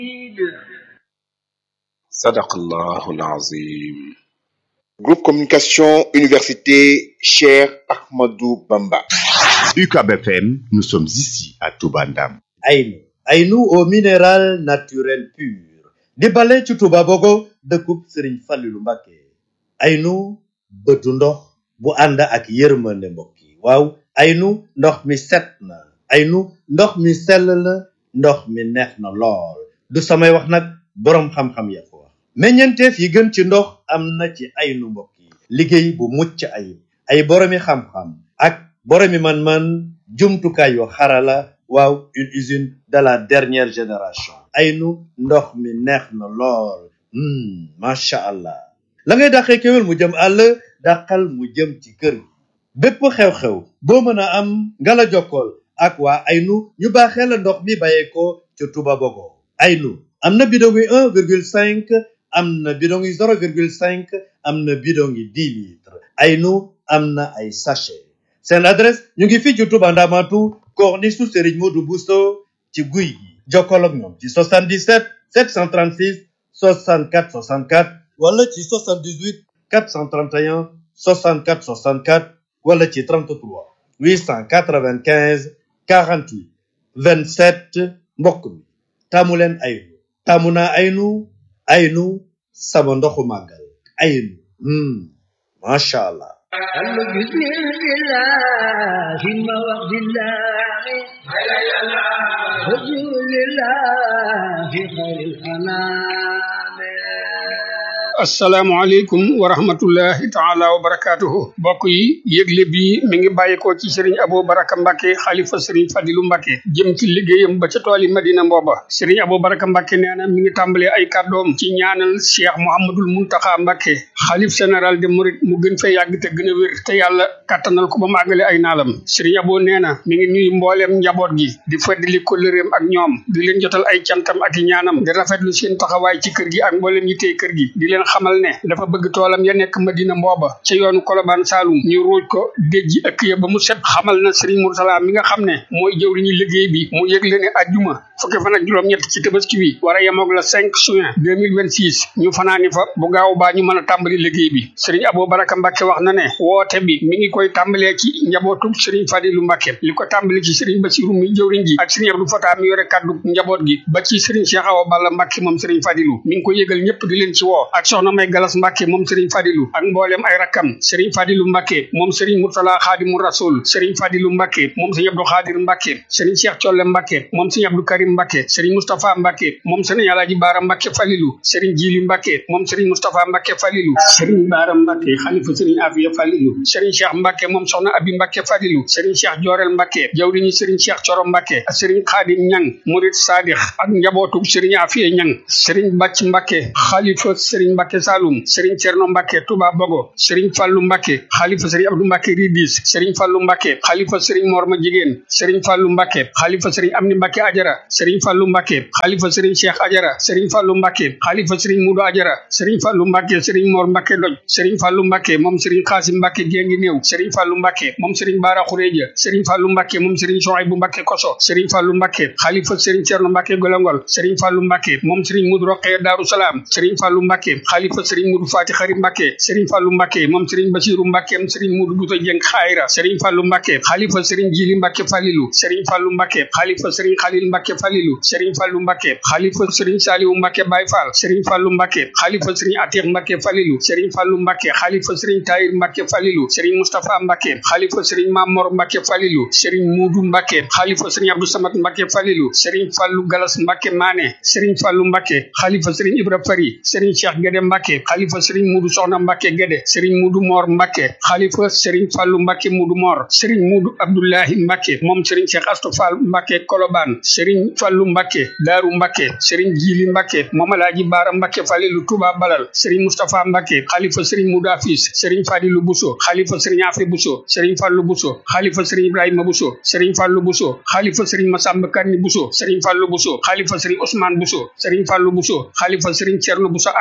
sadaqallahu alazim Groupe Communication Université Cheikh Ahmadou Bamba. UCAB FM, nous sommes ici à Toubandam. Aynu Aynu au minéral naturel pur di bale ci Touba Bogo dëkkub Sëriñ Fallilu Mbàkke Aynu bëtu ndox bu ànd ak yërmande mbokk yi waaw Aynu ndox mi set na Aynu ndox mi sell na ndox mi neex na lool du samay wax nag boroom xam-xam ya ko wax meññeenteef yi gën ci ndox am na ci Aynu mbokk yi liggéey bu mucc ayib ay boroomi xam-xam ak boroomi man-man jumtukaay yu xarala waaw une usine de la dernière génération Aynu ndox mi neex na lool macha allah la ngay dàqee kéwél mu jëm àll dàqal mu jëm ci kër gi bépp xew-xew boo mën a am nga la jokkool ak waa Aynu ñu baaxee la ndox mi bàyyeekoo ca Touba Bogo Aynu am na bidon yi un virgule cinq am na bidon yi zéro virgule cinq am na bidon yi dix litres Aynu am na ay sachet seen adresse ñu ngi fii ci Touba Ndamatu corniche su Serigne Modou Bousso ci guy gi jokkoo ak ñoom ci 77 736 64 64 wala ci 78 431 64 64 wala ci 33 895 48 27 mbokk mi taamu leen Aynu taamu naa Aynu Aynu sama ndoxu màggal Aynu macha allah. asalaamaaleykum wa rahmatullahi taala wa barakaatuhu mbokk yi yëgle bi mi ngi bàyyikoo ci sëriñ Abou Baraka Mbacke xalifa sëriñ Fadilu Mbacke jëm ci liggéeyam ba ca tool yi Madina Mbooba sëriñ Abou Baraka Mbacke nee na mi ngi tàmbalee ay kàddoom ci ñaanal Cheikh Mouhamadul Muntaxa Mbacke xalif général de Mouride mu gën fee yàgg te gën a wér te yàlla kàttanal ko ba mu àggale ay naalam sëriñ Abou nee na mi ngi nuyu mbooleem njaboot gi di feddali kóllëreem ak ñoom di leen jotal ay cantam ak i ñaanam di rafetlu seen taxawaay ci kër gi ak mbooleem yi tey kër gi di leen xamal ne dafa bëgg toolam ya nekk Madina Mbooba ca yoonu Kolobaan Saalum ñu ruuj ko déjji ëkk ya ba mu set xamal na Serigne Moursala mi nga xam ne mooy jëwriñu liggéey bi mu yëgle ne ajjuma fukki fan ak juróom-ñett ci tabaski bi war a yemoog la 5 juin 2026 ñu fanaani fa bu gaaw baa ñu mën a tàmbali liggéey bi Serigne Abou Baraka Mbacke wax na ne woote bi mi ngi koy tàmbalee ci njabootu Serigne Fadilu Mbacke li ko tàmbali ci Serigne Bassirou mi jëwriñ ji ak Serigne Abdou Fatah mi yore kaddu njaboot gi ba ci Serigne Cheikh Awa Balla Mbacke moom Serigne Fadilu mi ngi ko yëgal ñëpp di leen ci woo ak soxna May Galas Mbacke moom Serigne Fadilu ak mboolem ay rakkam Serigne Fadilu Mbacke moom Serigne Murtala Xaadimu Rasul Serigne Fadilu Mbacke moom Serigne Abdou Xaadir Mbacke Serigne Cheikh Colle Mbacke moom Serigne Abdou Karim Mbacke Serigne Moustapha Mbacke moom Serigne Alaaji Baara Mbacke Falilu Serigne Jili Mbacke moom Serigne Moustapha Mbacke Falilu Serigne Baara Mbacke xalifa Serigne Afiya Falilu Serigne Cheikh Mbacke moom soxna Abi Mbacke Falilu Serigne Cheikh Jorel Mbacke jawriñu Serigne Cheikh Coro Mbacke ak Serigne Xaadim Ñang Murid Sadix ak njabootu Serigne Afiya Ñang Serigne Bàcc Mbacke xalifa Serigne Mbacke Saloum Serigne Cerno Mbacke Touba Bogo Serigne Fallu Mbacke xalifa Serigne Abdou Mbacke Ridis Serigne Fallu Mbacke xalifa Serigne Morma Jigéen Serigne Fallu Mbacke xalifa Serigne Amni Mbacke Ajara Serigne Fallu Mbacke xalifa Serigne Cheikh Ajara Serigne Fallu Mbacke xalifa Serigne Mudu Ajara Serigne Fallu Mbacke Serigne Mor Mbacke Doj Serigne Fallu Mbacke moom Serigne Xaasim Mbacke Géngi Néew Serigne Fallu Mbacke moom Serigne Bara Xureja Serigne Fallu Mbacke moom Serigne Sohaybu Mbacke Koso Serigne Fallu Mbacke xalifa Serigne Cerno Mbacke Golongol Serigne Fallu Mbacke moom Serigne Mudu Roqee Daaru Salaam Serigne Fallu Mbacke xalifa Serigne Mudu Fati Xari Mbacke Serigne Fallu Mbacke moom Serigne Basiru Mbacke moom Serigne Mudu Buta Jeng Xayra Serigne Fallu Mbacke xalifa Serigne Jili Mbacke Falilu Serigne Fallu Mbacke xalifa Serigne Xalil Mbacke Falilu Serigne Fallu Mbacke xalifa Serigne Saliwu Mbacke Baye Fall Serigne Fallu Mbacke xalifa Serigne Atiq Mbacke Falilu Serigne Fallu Mbacke xalifa Serigne Tahir Mbacke Falilu Serigne Mustapha Mbacke xalifa Serigne Mamor Mbacke Falilu Serigne Mudu Mbacke xalifa Serigne Abdou Samad Mbacke Falilu Serigne Fallu Galas Mbacke Mané Serigne Fallu Mbacke xalifa Serigne Ibra Fari Serigne Cheikh Gede Mbacke xalifa Serigne Mudu Soxna Mbacke Gede Serigne Mudu Mor Mbacke xalifa Serigne Fallu Mbacke Mudu Mor Serigne Mudu Abdullahi Mbacke moom Serigne Cheikh Astou Fall Mbacke Koloban Serigne Fallu Mbacke Daaru Mbacke Serigne Jili Mbacke moom Alaaji Baara Mbacke Falilu Touba Balal Serigne Moustapha Mbacke xalifa Serigne Mudu Afis Serigne Fadilu Bousso xalifa Serigne Afi Bousso Serigne Fallu Bousso xalifa Serigne Ibrahima Bousso Serigne Fallu Bousso xalifa Serigne Massamba Kanni Bousso Serigne Fallu Bousso xalifa Serigne Ousmane Bousso Serigne Fallu Bousso xalifa Serigne Cerno Bousso Accu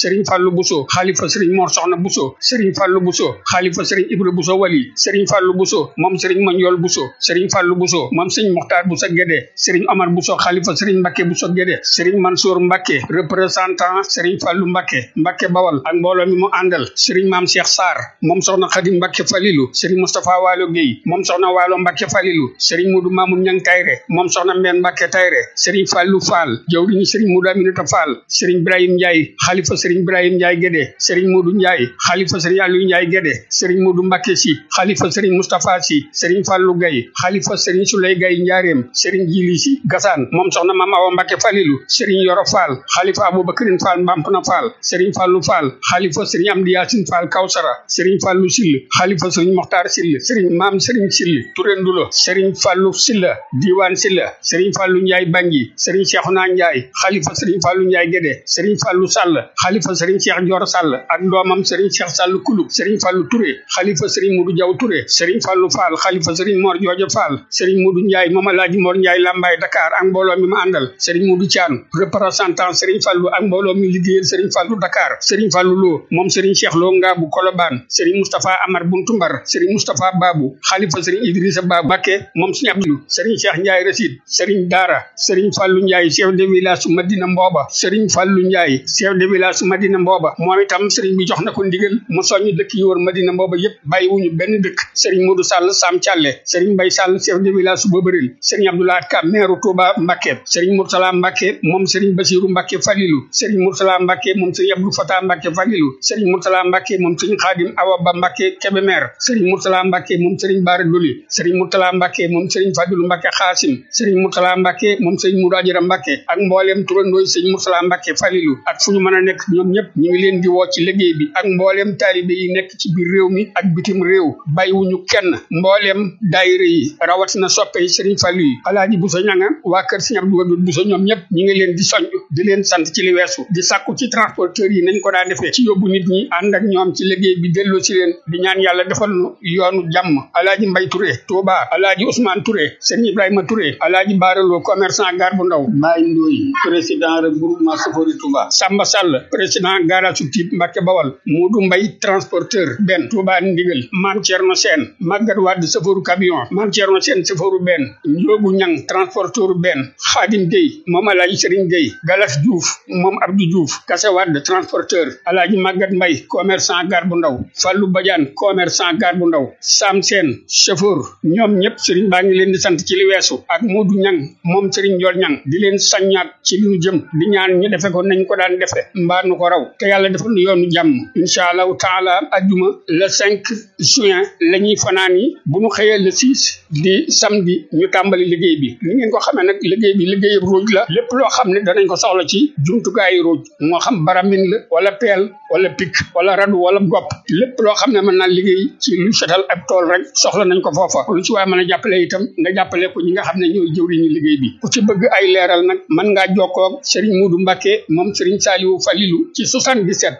sëriñ Fallou Bousso xaalifa sëriñ Mor Soxna Bousso sëriñ Fallou Bousso xaalifa sëriñ Ibra Bousso Wali sëriñ Fallou Bousso moom sëriñ Mandiol Bousso sëriñ Fallou Bousso moom sëriñ Mokhtar Bousso Guédé sëriñ Omar Bousso xaalifa sëriñ Mbacke Bousso Guédé sëriñ Mansour Mbacke représentant sëriñ Fallou Mbacke Mbacke Bawal ak mbooloo mi mu àndal sëriñ Maam Cheikh Sarr moom soxna Khadim Mbacke Falilou sëriñ Moustapha Waalo Guèye moom soxna Waalo Mbacke Falilou sëriñ Modou Mamoun Ñang Tayre moom soxna Mbène Mbacke Tayre sëriñ Fallou Fall jawriñu sëriñ Modou Aminata Fall sëriñ Ibrahim Ndiaye xaalifa sëriñ Ibrahim Ndiaye Guédé sëriñ Modou Ndiaye xaalifa sëriñ Aliou Ndiaye Guédé sëriñ Modou Mbacke si xaalifa sëriñ Moustapha si sëriñ Fallou Gaye xaalifa sëriñ Souley Gaye Njaareem sëriñ Jili si Gassane moom soxna Mame Awa Mbacke Falilou sëriñ Yoro Fall xaalifa Aboubacrine Fall Mbampna Fall sëriñ Fallou Fall xaalifa sëriñ Amdi Yacine Fall Kawsara sëriñ Fallou Sill xaalifa sëriñ Mokhtar Sill sëriñ Maam sëriñ Sill Touré Ndulo sëriñ Fallou Silla Diwane Silla sëriñ Fallou Ndiaye Bangui sëriñ Cheikhouna Ndiaye xaalifa sëriñ Fallou Ndiaye Guédé sëriñ Fallou Sall xaalifa sëriñ Cheikh Dior Sall ak doomam sëriñ Cheikh Sall Kulub sëriñ Fallou Touré xaalifa sëriñ Modou Diaw Touré sëriñ Fallou Fall xaalifa sëriñ Mor Jooja Fall sëriñ Modou Ndiaye Mama Laaji Mor Ndiaye Lambaye Dakar ak mbooloo mi ma àndal sëriñ Modou Thian représentant sëriñ Fallou ak mbooloo mi liggéeyal sëriñ Fallou Dakar sëriñ Fallou Lo moom sëriñ Cheikh Lo Ngaabu Kolobaan sëriñ Moustapha Amar Buntumbar sëriñ Moustapha Babou xaalifa sëriñ Idrissa Babou Bakke moom sëriñ Abdou sëriñ Cheikh Ndiaye Rasid sëriñ Daara sëriñ Fallou Ndiaye chef de village su Madina Mbooba sëriñ Fallou Ndiaye chef de village su Madina Mbooba moom itam sëriñ bi jox na ko ndigal mu soññ dëkk yi wër Madina Mbooba yépp bàyyiwuñu benn dëkk sëriñ Modou Sall Sam Thialé sëriñ Mbay Sall chef de village su Bobaril sëriñ Abdoulaye Ka maire Touba Mbacké sëriñ Murtala Mbacké moom sëriñ Basiru Mbacké Falilou sëriñ Murtala Mbacké moom sëriñ Abdou Fatah Mbacké Falilou sëriñ Murtala Mbacké moom sëriñ Khadim Awa Ba Mbacké Kébémer sëriñ Murtala Mbacké moom sëriñ Bara Doli sëriñ Murtala Mbacké moom sëriñ Fadilu Mbacké Xaasim sëriñ Murtala Mbacké moom sëriñ Modou Ajara Mbacké ak mbooleem turandooy sëriñ Murtala Mbacké Falilou ak fu ñu mën a nekk ñoom ñëpp ñu ngi leen di woo ci liggéey bi ak mbooleem taalibe yi nekk ci biir réew mi ak bitim réew bàyyiwuñu kenn mbooleem daayira yi rawatina soppe yi sëriñ Fallu yi alaaji Buso ñanga waa kër sëriñ Abdou Wadud Buso ñoom ñëpp ñi ngi leen di soññ di leen sant ci li weesu di sàkku ci transporteurs yi nañ ko daa defee ci yóbbu nit ñi ànd ak ñoom ci liggéey bi delloo ci leen di ñaan yàlla defal nu yoonu jàmm alaaji Mbay Touré Touba alaaji Ousmane Touré sëriñ Ibrahima Touré alaaji Baaraloo commerçant gar bu ndaw Mbaye Ndoy président regroupement Safori Touba Samba Sall président garage su Typ Mbacke Bawal Modou Mbay transporteur benn Touba Ndigal Mame Thierno Sène Maguette Wade safaru camion Mame Thierno Sène safaru benn Njoogu Ñang transporteur benn Khadim Gueye moom Alaaji Serigne Gueye Galas Diouf moom Abdou Diouf Kase Wade transporteur Alaaji Maguette Mbay commerçant gar bu ndaw Fallou Badiane commerçant gar bu ndaw Sam Sène chauffeur ñoom ñëpp Serigne baa ngi leen di sant ci li weesu ak Modou Ñang moom Serigne Ndiol Ñang di leen saññaat ci li ñu jëm di ñaan ñu defe ko nañ ko daan defe mbaa nu ko raw te yàlla defal nu yoonu jàmm incha allahu taala ajjuma le 5 juin la ñuy fanaan yi bu ñu xëyee le 6 di samedi ñu tàmbali liggéey bi ni ngeen ko xamee nag liggéey bi liggéeyub ruuj la lépp loo xam ne danañ ko soxla ci jumtukaayu ruuj moo xam baramin la wala peel wala pik wala radu wala gopp lépp loo xam ne mën naa liggéey ci lu setal ab tool rek soxla nañ ko foofa lu ci waaye mën a jàppale itam nga jàppale ko ñi nga xam ne ñooy jëwriñu liggéey bi ku ci bëgg ay leeral nag mën ngaa jokkoo ak Serigne Modou Mbacké moom Serigne Saliou Falilou ci 77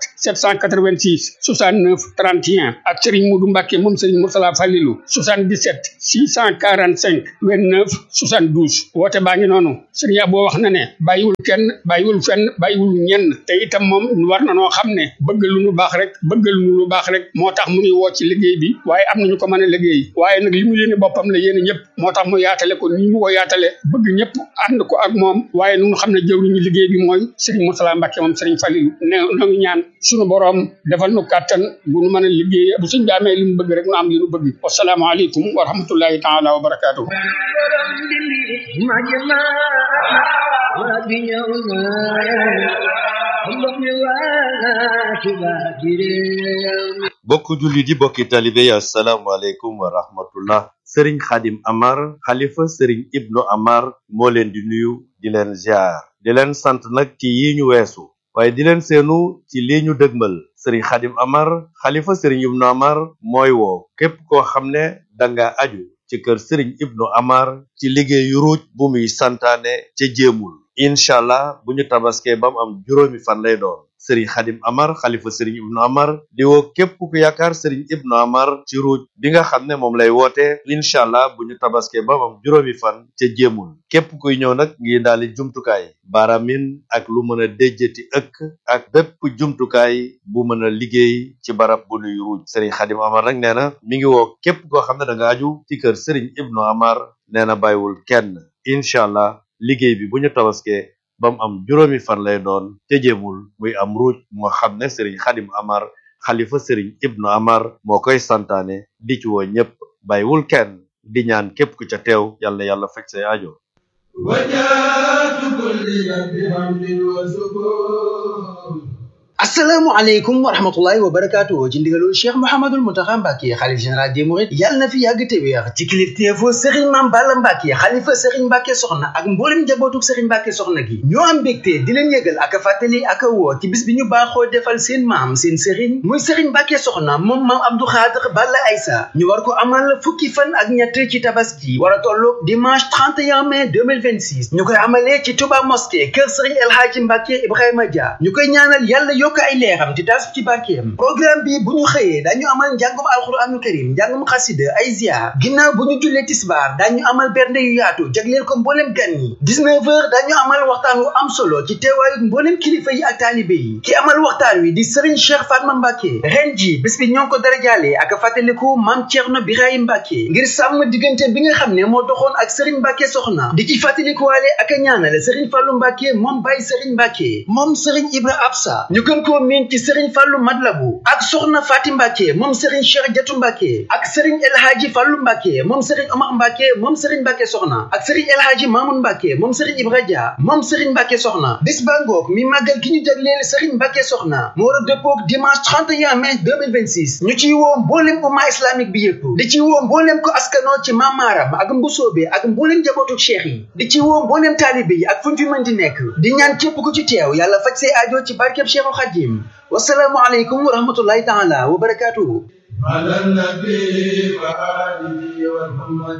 786 69 31 ak Serigne Modou Mbacké moom Serigne Moursala Falilou 77 645 29 72 woote baa ngi noonu Serigne Abo wax na ne bàyyiwul kenn bàyyiwul fenn bàyyiwul ñenn te itam moom war na noo xam ne bëgg lu nu baax rek bëgg lu nu baax rek moo tax mu ngi woo ci liggéey bi waaye am nañu ko mën a liggéey waaye nag li mu yéene boppam la yéene ñëpp moo tax mu yaatale ko ni mu ko yaatale bëgg ñëpp ànd ko ak moom waaye nu xam ne jëwriñu liggéey bi mooy Serigne Moursala Mbacké moom Serigne Falilou ne noo ngi ñaan suñu boroom defal nu kàttan bu nu mën a liggéey bu suñ bi amee li mu bëgg rek nu am li nu bëgg wasalaamaaleykum wa rahmatullahi taala wa barakaatuhu bokk julli di bokki talibe yi asalaamaaleykum wa rahmatullah sëriñ xadim amar xalifa sëriñ ibnu amar moo leen di nuyu di leen ziar di leen sant nag ci yi ñu weesu waaye di leen seenu ci lii ñu dëgmal sëriñ xadim amar xalifa sëriñ ibnu amar mooy woo képp koo xam ne danga aju ci kër sëriñ ibnu amar ci liggéeyu ruuj bu muy santaane ca jéemul incha allah bu ñu tabaskee ba mu am juróomi fan lay doon sëriñ xadim amar xalifa sëriñ ibnu amar di woo képp ku yaakaar sëriñ ibnu amar ci ruuj bi nga xam ne moom lay woote incha allah bu ñu tabaske ba am juróomi fan ca jéemul képp kuy ñëw nag ngi daali jumtukaay baaramin ak lu mën a déjjati ëkk ak bépp jumtukaay bu mën a liggéey ci barab bu nuy ruuj sëriñ xadim amar nag nee na mi ngi woo képp koo xam ne da nga aju ci kër sëriñ ibnu amar nee na bàyyiwul kenn incha allah liggéey bi bu ñu tabaskee ba mu am juróomi fan lay doon te jéemul muy am ruuj moo xam ne sëriñ xadim amar xalifa sëriñ ibnu amar moo koy santaane di ci woo ñépp bàyyiwul kenn di ñaan képp ku ca teew yàlla yàlla fekk say aajo وجاءت كل بحمد وسكون asalaamaaleykum wa rahmatullahi wa barakaatu ci ndigalul cheikh mouhamadul muntaxa mbàkke xalif général des mourides yàlla na fi yàgg te wéex ci kilifteefu sëriñ maam balla mbàkke xalifa sëriñ mbàkke soxna ak mboolem njabootuk sëriñ mbàkke soxna gi ñoo am mbégte di leen yëgal ak a fàttali ak a woo ci bis bi ñu baaxoo defal seen maam seen sëriñ muy sëriñ mbàkke soxna moom maam abdou xaadir balla aysa ñu war ko amal fukki fan ak ñett ci tabaski war a tolloog dimanche 31 mai 2026 ñu koy amalee ci touba mosquée kër sëriñ el hadji mbàkke ibrahima dia ñu koy ñaanal yàlla yokk ay leeram di taas ci barkeem programme bi bu ñu xëyee dañu amal njàngum alxuraanu karim njàngum xasida ay ziar ginnaaw bu ñu jullee tisbaar dañu amal bernde yu yaatu jagleel ko mbooleem gan ñi 19 heures dañu amal waxtaan wu am solo ci teewaayu mbooleem kilifa yi ak taalibe yi ki amal waxtaan wi di Serigne Cheikh Fatma Mbacke ren ji bis bi ñoo ko darajaale ak fàttaliku maam Thierno Birahim Mbacke ngir sàmm diggante bi nga xam ne moo doxoon ak Serigne Mbacke soxna di ci fàttalikuwaale ak a ñaanale Serigne Fallou Mbacke moom Baye Serigne Mbacke moom Serigne Ibra Absa ñu gën koo miin ci Serigne Fallou Madlabu ak Soxna Fati Mbacke moom Serigne Cheikh Jatu Mbacke ak Serigne El Hadji Fallou Mbacke moom Serigne Omar Mbacke moom Serigne Mbacke soxna ak Serigne El Hadji Mamoun Mbacke moom Serigne Ibra Dia moom Serigne Mbacke soxna bis ba ngoog mi màggal gi ñu jagleel Serigne Mbacke soxna mu war a dëppoog dimanche 31 mai 2026 ñu ciy woo mboolem umma islamique bi yëpp di ci woo mboolem ko askanoo ci mamaaram ak mbusoobe ak mboolem njabootu cheikh yi di ci woo mboolem taalibe yi ak fu ñu fi mën di nekk di ñaan képp ku ci teew yàlla faj say aajo ci barkeb Cheikhul Khadim wasalaamu aleykum wa rahmatullahi taala wa barakatuhu على النبي وآله ومحمد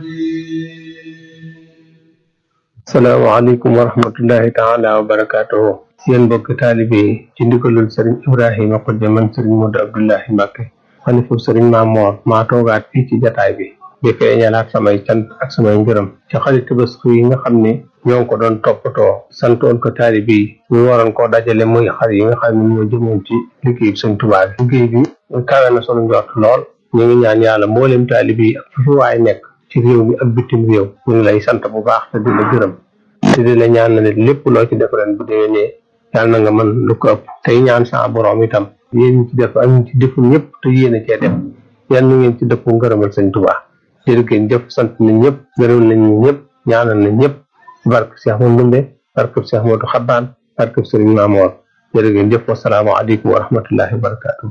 salaamaaleykum wa rahmatullahi taala wa barakaatuhu yéen mbokki taalibe yi ci ndigalul sëriñ ibrahima xujje man sëriñ modu abdullahi mbàkke xalifu sëriñ maamoor maa toogaat fii ci jataay bi di feeñalaat samay cant ak samay ngërëm ci xarit tabaski yi nga xam ne ñoo ngi ko doon toppatoo santoon ko taalibe yi ñu waroon koo dajale muy xar yi nga xam ne moo jëmoon ci liggéey bi sëñ Tuubaa bi liggéey bi kawe na sunu njort lool ñu ngi ñaan yàlla mboolem taalibe yi ak fu fi waay nekk ci réew mi ak bitim réew ñu ngi lay sant bu baax te di la gërëm te di la ñaan na ne lépp loo ci def ren bu déwénee yàlla na nga mën lu ko ëpp tey ñaan sa borom itam yéen ñi ci def ak ñi ci deful ñëpp te yéen a cee def yàlla na ngeen ci dëpp ngërëmal sëñ Tuubaa jërëgéen jëf sant nañ ñëpp gërëm nañ ñëpp ñaanal nañ ñëpp barke Cheikh Mouhamadou Ndumbe barke Cheikh Modou Xabbaan barke Sëriñ Maamoor jërëgéen jëf wassalaamu aleykum wa rahmatullahi wa barakatuh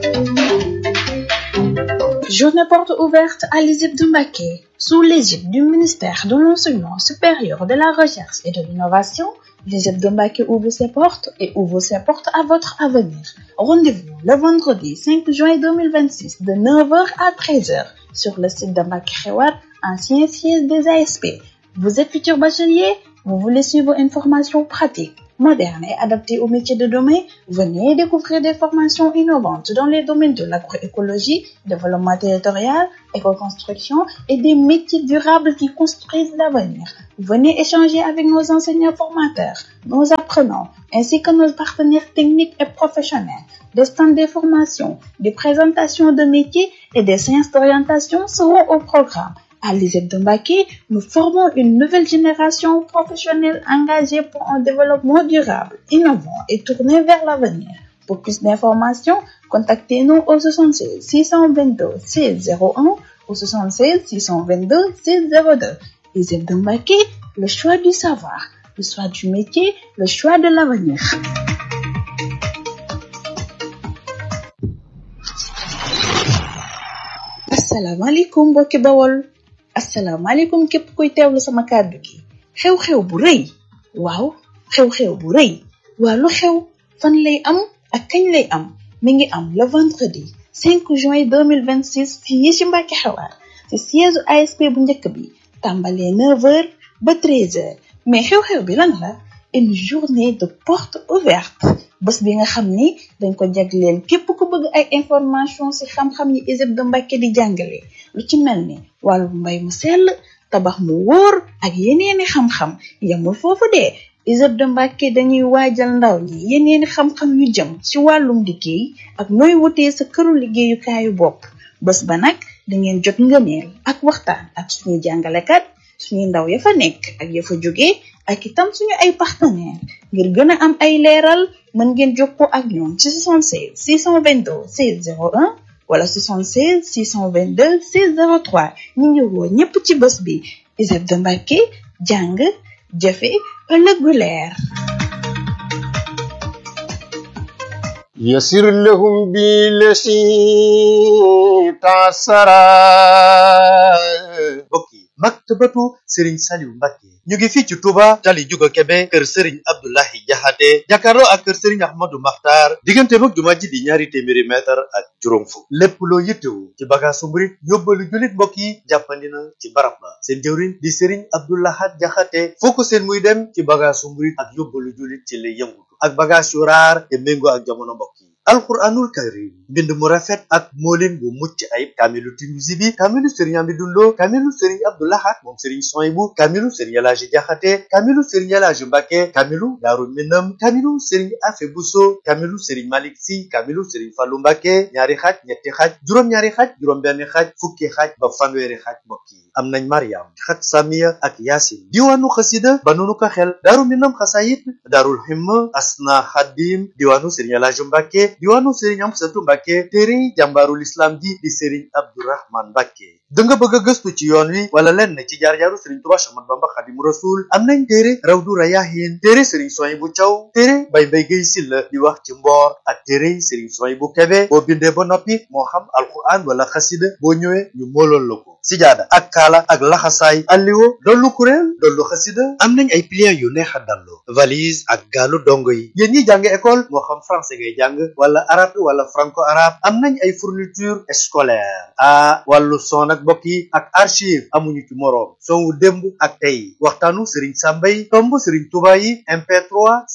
Journée porte ouverte à l'ISEP de Mbacké, sous l'égide du ministère de l'Enseignement supérieur, de la Recherche et de l'Innovation. L'ISEP de Mbacké ouvre ses portes et ouvre ses portes à votre avenir. Rendez-vous le vendredi 5 juin 2026 de 9h à 13h sur le site de Mbacké Xewar, ancien siège des ASP. Vous êtes futur bachelier? Vous voulez suivre une formation pratique? moderne et adaptée aux métiers de demain, venez découvrir des formations innovantes dans les domaines de l'agroécologie, développement territorial, éco-construction et des métiers durables qui construisent l'avenir. Venez échanger avec nos enseignants formateurs, nos apprenants, ainsi que nos partenaires techniques et professionnels. Des stands de formation, des présentations de métiers et des séances d'orientation seront au programme. À l'ISEP de Mbacké, nous formons une nouvelle génération professionnelle engagée pour un développement durable, innovant et tourné vers l'avenir. Pour plus d'informations, contactez-nous au 76 622 601 ou 76 622 602. ISEP de Mbacké, le choix du savoir, le choix du métier, le choix de l'avenir. asalaamaaleykum mbokki bawol asalaamaaleykum képp kuy teewlu sama kàddu gi xew-xew bu rëy waaw xew-xew bu rëy waa lu xew fan lay am ak kañ lay am mi ngi am le vendredi 5 juin 2026 fii ci Mbacké Xewar ci siège ASP bu njëkk bi tàmbalee 9h ba 13h mais xew-xew bi lan la une journée de porte ouverte bés bi nga xam ni dañ ko jagleel képp ku bëgg ay information ci xam-xam yi ISEP de Mbacké di jàngale lu ci mel ni wàllu mbay mu sell tabax mu wóor ak yeneeni xam-xam yamul foofu de ISEP de Mbacké dañuy waajal ndaw ñi yeneeni xam-xam yu jëm ci wàllum liggéey ak nooy wutee sa këru liggéeyukaayu bopp bés ba nag dangeen jot ngëneel ak waxtaan ak suñuy jàngalekat suñuy ndaw ya fa nekk ak ya fa jóge ak itam suñu ay partenaire ngir gën a am ay leeral mën ngeen jokkoo ak ñoom ci 76 622 16 01 wala 76 622 16 03 ñu ngi woo ñépp ci bés bi ISEP de Mbacké jàng jëfe ëllëg gu leer يسر لهم بالذي تعسرا mbokk yi maktabatu Serigne Saliou Mbacké ñu ngi fii ci Touba tali Juga Kebe kër Serigne Abdoulahi Jaxate jàkkaarloo ak kër Serigne Ahmadou Makhtar diggante mag jumaa ji di ñaari téeméeri mètre ak juróom fukk lépp loo yittewu ci bagaasu murit yóbbalu jullit mbokk yi jàppandi na ci barab ba seen jëwriñ di Serigne Abdoulahat Jaxate foo ko seen muy dem ci bagaasu murit ak yóbbalu jullit ci lay yëngutu ak bagage yu raar te méngoo ak jamono mbokk yi alquranul karim mbind mu rafet ak moolin bu mucc ayib kaamilu Tinuusi bi kaamilu sëriñ Amidou Lo kaamilu sëriñ Abdoulahat moom sëriñ Soyibu kaamilu sëriñ Elaaji Jaxate kaamilu sëriñ Elaaji Mbàkke kaamilu Daaru Minam kaamilu sëriñ Afe Buso kaamilu sëriñ Malik Si kaamilu sëriñ Fallu Mbàkke ñaari xaaj ñetti xaaj juróom-ñaari xaaj juróom-benn xaaj fukki xaaj ba fanweeri xaaj mbokk yi am nañ Mariam xat Samiya ak Yaasin diwaanu xasida ba nunu ko xel Daaru Minam xasayit Daarul Himma Asna Xadim diwaanu sëriñ Elaaji Mbàkke diwaanu Serigne Amsatu Mbàkke téere jàmbaarul islam ji di Serigne Abdourahman Mbàkke da nga bëgg a gëstu ci yoon wi wala lenn ci jaar-jaaru Serigne Touba Ahmadu Bamba Xadimu Rasul am nañ téere Rawdu Rayaahin téere Serigne Souhaïbou Thiaw téere Bay Mbay Gay Silla di wax ci mboor ak téere Serigne Souhaïbou Kébé boo bindee ba noppi moo xam alquran wala xasida boo ñëwee ñu moolool la ko sijaada ak kaala ak laxasaay alliwo dollu kuréel dollu xasida am nañ ay pliants yu neex a dallu valise ak gaalu dongo yi yéen ñi jàng école moo xam français ngay jàng wala arabe wala franco arabe am nañ ay fourniture scolaire a wàllu son ak mbokk yi ak archive amuñu ci moroom son wu démb ak tey waxtaanu Serigne Samba yi tomb Serigne Touba yi MP3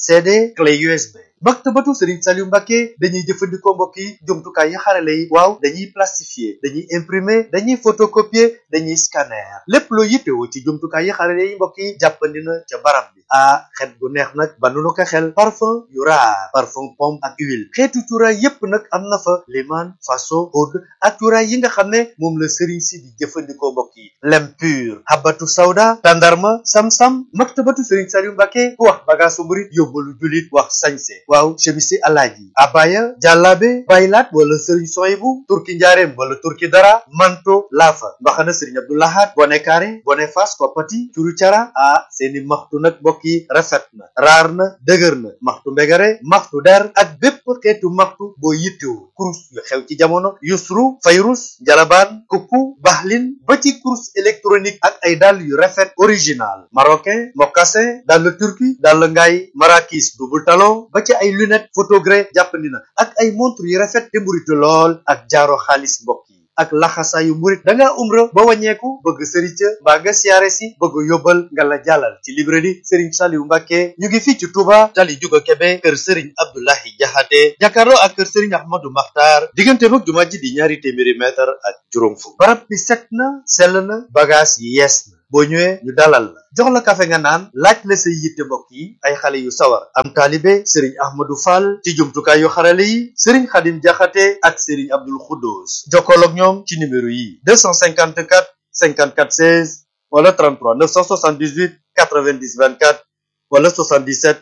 CD clé USB maktabatu Serigne Saliou Mbacké dañuy jëfandikoo mbokk yi jumtukaay yi xarale yi waaw dañuy plastifier dañuy imprimer dañuy photocopier dañuy scanner lépp loo yittewoo ci jumtukaay yi xarale yi mbokk yi jàppandi na ca barab bi ah xet gu neex nag ba nu ko xel parfum yu raar parfum pomme ak huile xeetu cuuraay yépp nag am na fa liman faso oud ak cuuraay yi nga xam ne moom la Serigne si di jëfandikoo mbokk yi lem pur habatu sawda tandarma sam-sam maktabatu Serigne Saliou Mbacké ku wax bagaasu murit yóbbalu julit wax sañse waaw chemisi alaaji abaya jàllaabe baylaat wala sëriñ soyibu turki njaareem wala turki dara manto laafa mbaxana sëriñ abdoulahat bone kaare bone fas koppati curu cara ah seeni maxtu nag mbokk yi rafet na raar na dëgër na maxtu mbegare maxtu der ak bépp xeetu maxtu boo yittewu kurus yu xew ci jamono yusru fayrus jalabaan kukku baxlin ba ci kurus électronique ak ay dàll yu rafet original marocain mocassin dàll turki dàll ngaay marakis double talon ba ci ay lunette photogré jàppandi na ak ay montre yu rafet te mburitu lool ak jaaro xaalis mbokk yi ak laxasaayu murit da ngaa umra ba wàññeeku bëgg sëriñ ca mbaa nga siyaare si bëgg yóbbal nga la jàllal ci librairie Serigne Saliou Mbacké ñu ngi fii ci Touba tali Juga Kebe kër Serigne Abdoulahi Jaxate jàkkaarloo ak kër Serigne Ahmadou Makhtar diggante mag jumaa ji di ñaari téeméeri mètre ak juróom fukk barab bi set na sell na bagage yi yees na boo ñëwee ñu dalal la jox la kafe nga naan laaj la say yitte mbokk yi ay xale yu sawar am taalibe sëriñ ahmadou fall ci jumtukaay yu xarale yi sëriñ xadim jaxate ak sëriñ abdul xuddoos jokkool ak ñoom ci numéro yi 254 54 16 wala 33 978 90 24 wala 77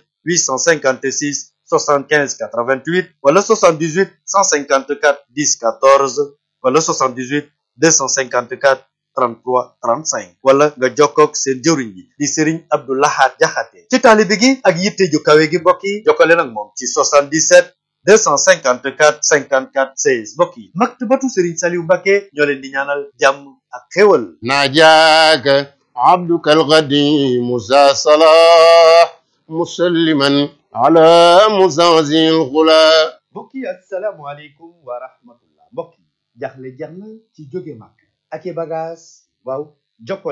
856 75 88 wala 78 154 10 14 wala 78 254 33 35 wala nga jokkoog seen jëwriñ yi di Serigne Abdou Lahad Jaxate ci taalibe gi ak yitte ju kawe gi mbokk yi jokkale nag moom ci 77 254 54 16 mbokk yi maktabatu Serigne Saliou Mbacké ñoo leen di ñaanal jàmm ak xéwal ناجاك عبدك القديم ذا صلاح مسلما على مزازي الغلا mbokk yi asalaamualeykum wa rahmatullah mbokk yi jaxle jeex na ci jóge màkk ak i bagage waaw jokkoleen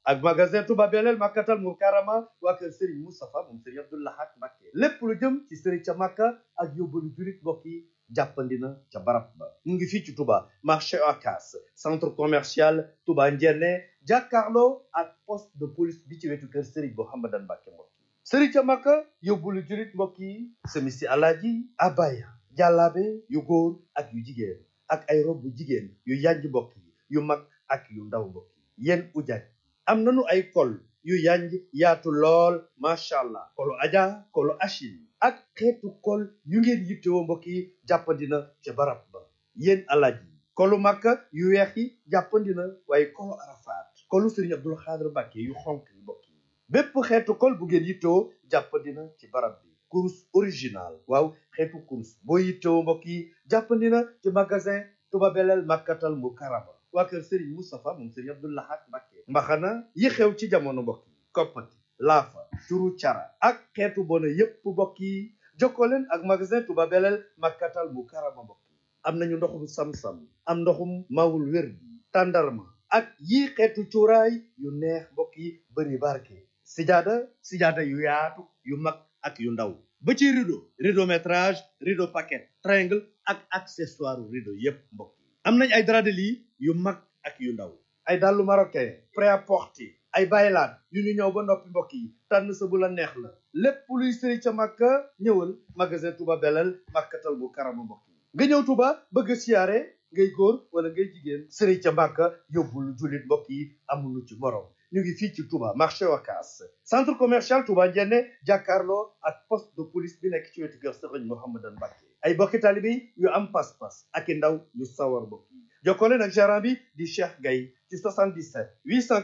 ak magasin Touba Belel Makkatal Mukarrama waa kër Serigne Moustapha moom Serigne Abdou Lahad Mbacké lépp lu jëm ci Serigne ca Makka ak yóbbalu julit mbokk yi jàppandina ca barab ba mu ngi fii ci Touba marché Ocas centre commercial Touba Ndiéné jàkkaarloo ak poste de police bi ci wetu kër Serigne Mouhamadan Mbacké mbokk yi Serigne ca Makka yóbbalu julit mbokk yi semisi alaaji abaya jàllaabe yu góor ak yu jigéen ak ay rob bu jigéen yu yanj mbokk yi yu mag ak yu ndaw mbokk yi yéen ujaaj am nanu ay kol yu yanj yaatu lool macha allah kolu aja kolu achil ak xeetu kol yu ngeen yittewoo mbokk yi jàppandina ca barab ba yéen alaaj yi kolu makka yu weex yi jàppandina waaye kolu arafaat kolu sëriñ abdul xaadir mbàkke yu xonk yi mbokk yi bépp xeetu kol bu ngeen yittewoo jàppandina ci barab bi kurus original waaw xeetu kurus boo yittewoo mbokk yi jàppandina ci magasin Touba Belel Makkatal Mukarrama waa kër Serigne Moustapha moom Serigne Abdou Lahad Mbacké mbaxana yi xew ci jamono mbokk yi koppati laafa turu cara ak xeetu bona yépp mbokk yi jokkoo leen ak magasin Touba Belel Makkatal Mukarrama mbokk yi am nañu ndoxum sam-sam am ndoxum mawul wér bi tàndarma ak yii xeetu cuuraay yu neex mbokk yi bëri barke sijaada sijaada yu yaatu yu mag ak yu ndaw ba ci rideau rideau métrage rideau paquet triangle ak accessoire rideau yépp mbokk yi am nañ ay drap de lit yu mag ak yu ndaw ay dàllu marocain prêt-à-porter ay baylaat yu ñu ñëw ba noppi mbokk yi tànn sa bu la neex la lépp luy sëri ca màkka ñëwal magasin Touba Belel Makkatal Mukarrama mbokk yi nga ñëw Touba bëgg a siyaare ngay góor wala ngay jigéen sëri ca màkka yóbbul jullit mbokk yi amulu ci morom ñu ngi fii ci Touba marché Wakaas centre commercial Touba Ndiéné jàkkaarloo ak poste de police bi nekk ci wetu kër Sëriñ Mouhamadan Mbacké ay bokki taalibe yu am pas-pas ak i ndaw yu sawar mbokk yi jokkoo leen ak gérant bi di Cheikh Gaye ci 77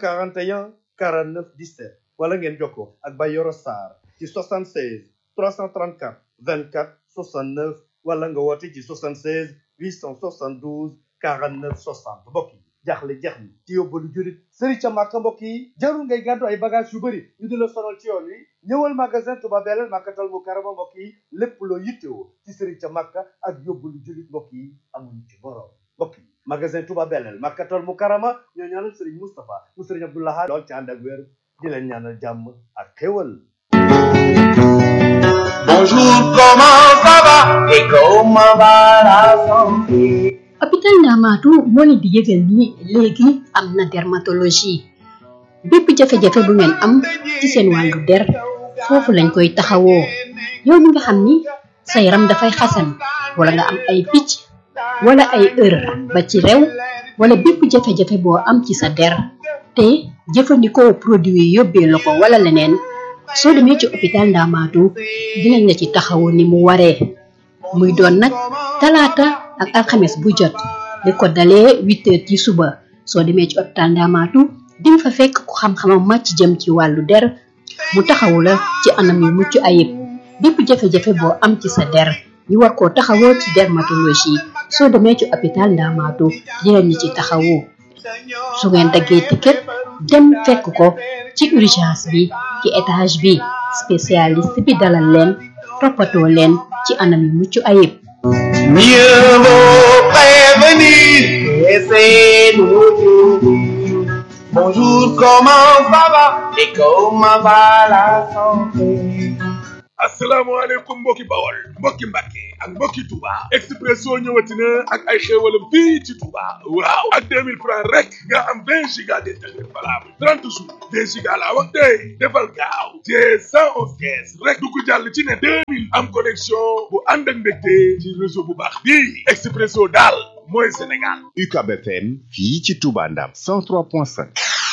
841 49 17 wala ngeen jokkoo ak Bayoro Sarr ci 76 334 24 69 wala nga woote ci 76 872 49 60 mbokk yi jaaxle jeex na ci yóbbalu jurit sëri ca màkka mbokk yi jarul ngay gàddu ay bagage yu bëri ñu di la sonal ci yoon wi ñëwal magasin Touba Belel Makkatal Mukarrama mbokk yi lépp loo yittewoo ci sëri ca màkka ak yóbbalu jurit mbokk yi amuñu ci borom mbokk yi magasin Touba Belel Makkatal Mukarrama ñoo ñaanal sëriñ Moustapha mu sëriñ Abdou Lahad lool ci ànd ak wér di leen ñaanal jàmm ak xéwal Bonjour, comment ça va et comment va la santé hôpital Ndamaatu moo leen di yëgal ni léegi am na dermatologie bépp jafe-jafe bu ngeen am ci seen wàllu der foofu lañ koy taxawoo yow mi nga xam ni sa yaram dafay xasan wala nga am ay picc wala ay ër ba ci rew wala bépp jafe-jafe boo am ci sa der te jëfandikoo produit yi yóbbee la ko wala leneen soo demee ci hôpital Ndamaatu dinañ la ci taxawu ni mu waree muy doon nag talaata ak alxames bu jot li ko dalee huit heures ci suba soo demee ci hôpital Ndamaatu dinga fa fekk ku xam-xamam màcc jëm ci wàllu der mu taxawu la ci anam yu mucc ayib bépp jafe-jafe boo am ci sa der ñu war koo taxawoo ci dermatologie soo demee ci hôpital Ndamaatu dinañ ci taxawu su ngeen daggee ticket dem fekk ko ci urgence bi ci étage bi spécialiste bi dalal leen toppatoo leen ci anam yu mucc ayib Mieux vaut prévenir et c'est nous Bonjour, comment ça va et comment va la santé asalaamaaleykum mbokki bawol mbokki mbàkke ak mbokki touba expresso ñëwati na ak ay xéewalam fii ci touba waaw ak 2000 francs rek nga am 20 giga d'internet valable 30 jours 2 giga laa wax tey defal gaaw te 111 kees rek du ko jàll ci ne 2000 am connexion bu ànd ak mbégte ci réseau bu baax bii expresso daal mooy sénégal UCAB FM fii ci Touba Ndam 103.5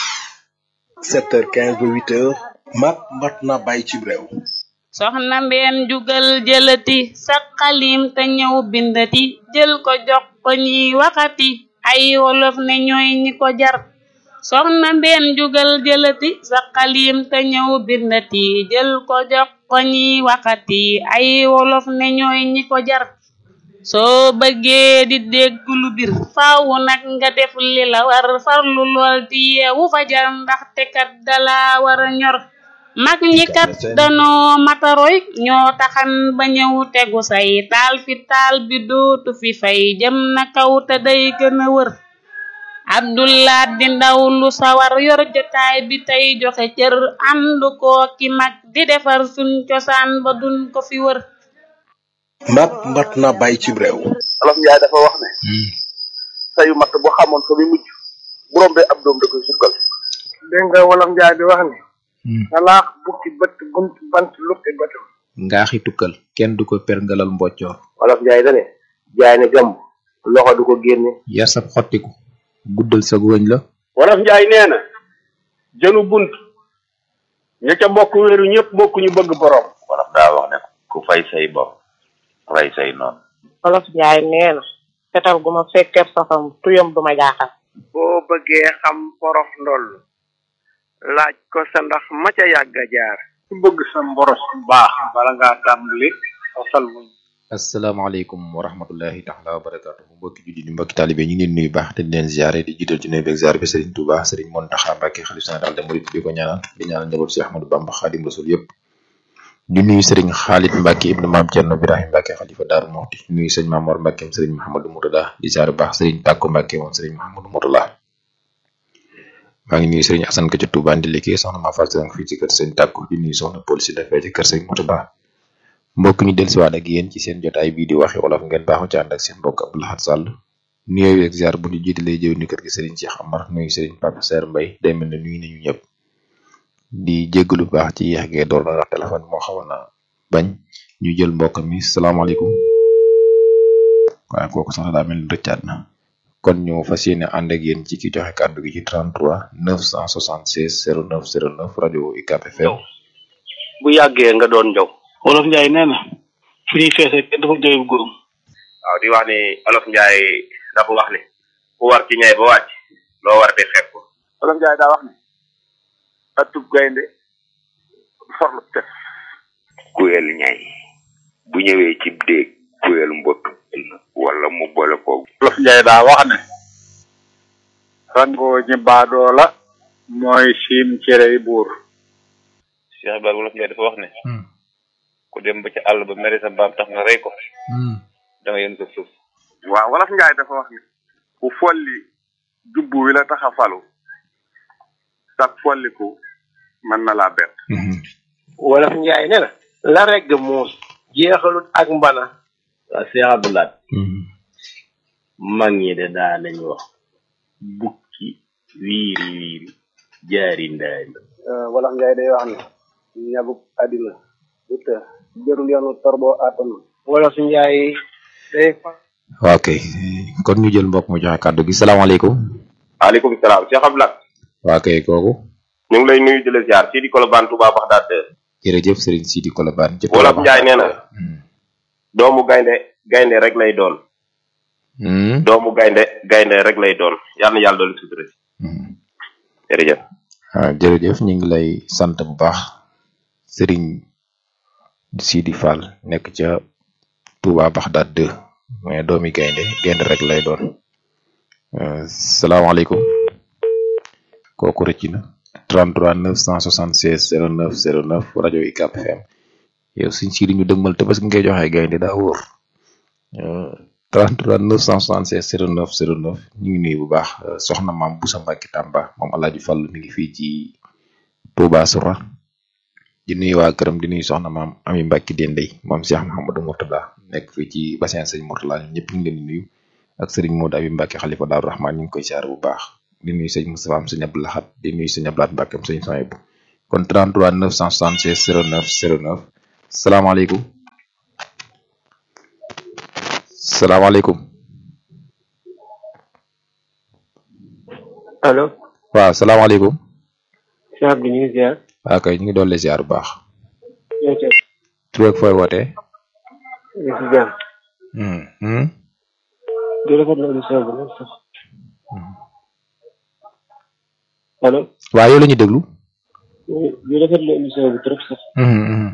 7h15 ba 8h mat mat na bàyyi ci réew soxna mbeen jugal jëlati sa xalim te ñëw bindati jël ko jox ko ñiy waxati ay wolof ne ñooy ñi ko jar soxna mbeen jugal jëlati sa xalim te ñëw bindati jël ko jox ko ñiy waxati ay wolof ne ñooy ñi ko jar soo bëggee di dégg lu bir faawu nag nga def li la war farlu lool di yeewu fajar ndaxte kat dala war a ñor mag ñi kat danoo mataroy ñoo taxan ba ñëw tegu say taal fi taal bi dootu fi fay jëm na kaw te day gën a wër abdullah di ndaw lu sawar yor jotaay bi tey joxe cër ànd koo ki mag di defar suñ cosaan ba duñ ko fi wër mat mat na bàyyi ci réew olof njaay dafa wax ne sayu matt bu xamoon fa muy mujj bu rombee ab doom da koy sukkal dégg nga wolof njaay di wax ni salaax bukki bët bunt bant lukki bëtam ngaaxi tukkal kenn du ko perngalal mboccoor olof njaay dane jaay ne gàmm loxo du ko génne yar sab xottiku guddal sa wëñ la wolof njaay nee na jënu bunt ña ca bokk wéeru ñëpp bokk ñu bëgg borom wolof daa wax ne ku fay say bopp rey say noonu olof njaay nee na fetal gu ma fekkeeb safam tuyam du ma jaaxal boo bëggee xam porox ndoll laaj ko sa ndax ma ca yàgg a jaar ku bëgg sa mboros bu baax bala ngaa tàmbali fasal muñ asalaamaaleykum wa rahmatullahi taala wa barakatuhu mbokki julli di mbokki taalibe ñu ngi leen nuyu baax te di leen ziare di jiital ci nuyu beeg ziare bi Serigne Touba Serigne Mountakha Mbacké xalif général des mourides di ko ñaanal di ñaanal njaboot si Ahmadou Bamba Khadim Rasoul yëpp di nuyu Serigne Khalid Mbacké ibnu Maam Thierno Birahim Mbacké xalifa Daaru Muxti di nuyu Serigne Mamor Mbacké Serigne Mahamadou Mourtada di ziare baax Serigne Takko Mbacké moom Serigne Mahamadou Mourtada maa ngi nuyu Serigne Assane ka ca Touba ndi liggéey soxna maa fal sëriñ fii ci kër Serigne Takko di nuyu soxna police dafee ci kër Serigne Mourtada mbokk ñu dellusiwaat ak yéen ci seen jotaay bii di waxi wolof ngeen baaxu ci ànd ak seen mbokk Abdou Lahad Sall nuyoo ak ziar bu ñu jiitalee jëw ni kër gi Serigne Cheikh Amar nuyu Serigne Papa Serre Mbaye day mel ne nuyu nañu ñëpp di jéggalu baax ci yéex gee door na ndax téléphone moo xawoon na bañ ñu jël mbokk mi salaamaaleykum waaye kooku sax daa mel ni rëccaat na kon ñu fas yéene ànd ak yéen ci ki joxe kàddu gi ci 33 976 09 09 rajo UCAB FM bu yàggee nga doon njaw wolof njaay nee na fu ñuy feese kenn dafa jooy bu góorum waaw di wax ni olof njaay dafa wax ni ku war ci ñay ba wàcc loo war di xeeb ko olof njaay daa wax ne atub gaynde forlu tef kuyel ñay bu ñëwee ci déeg kuyel mbott wala mu boole ko olof njaay daa wax ne rangoo ñi baadoo la mooy siim cerey buur Cheikh Ibrahima wolof njaay dafa wax ne ku dem ba ci àll ba mere sa mbaam tax nga rey ko da nga yën ko suuf waaw wolof njaay dafa wax ne ku folli jubbu wi la tax a falu sax folliku mën na laa bett wolof njaay nee na la regg muus jeexalut ak mbana waaw Cheikh Abdoulaye mag ñi de daa nañ wax bukki wiiri wiiri jaari ndaari wolof njaay day wax ne ñabuk àddina du të jërul yoonu torbo atanu wolof njaay day waaw kay kon ñu jël mbokk mu joxe kàddu gi salaamaaleykum waaleykum salaam Cheikh Abdoulaye waa kay kooku ñu ngi lay nuyu di la ziar fii di Colobane Touba Baxdaad jërëjëf Serigne Sidi Kolobane ci wolof njaay nee na doomu gaynde gaynde rek lay doon doomu gaynde gaynde rek lay doon yàlla na yàlla doon sutura si jërëjëf ah jërëjëf ñu ngi lay sant bu baax Serigne Sidi Fall nekk ca Touba Baxdaad 2 mais doomi gaynde gaynde rek lay doon salaamaaleykum kooku rëcc na 33 976 09 09 rajo UCAB FM yow suñ Sidi ñu dëgmal te parce que ngay joxe gaynde daa wóor 33 976 09 09 ñu ngi nuyu bu baax soxna maam Boussa Mbacke Tamba moom Alaaji Fall mi ngi fii ci Touba Soura di nuyu waa këram di nuyu soxna maam Ami Mbacke Dendey moom Cheikh Mouhamadou Mourtada nekk fii ci bassin sëñ Mourtada ñun ñëpp ñu ngi leen di nuyu ak Serigne Modou Abi Mbacke xalifa Daaru Rahman ñu ngi koy siyaare bu baax di nuyu sëñ Moustapha am sëñ Abdou Lahad di nuyu sëñ Abdou Lahad Mbacke am sëñ Soyebu kon 33 976 09 09 salaamaaleykum salaamaaleykum allo waaw salaamaaleykum Cheikh bi ñu ngi ziar waaw kay ñu ngi doon ziar bu baax ñoo ci tur ak fooy wootee ñu si jàmm hmm hmm di rafetlu émission bi nag sax allo waaw yow la ñu déglu di rafetlu émission bi trop sax hmm hmm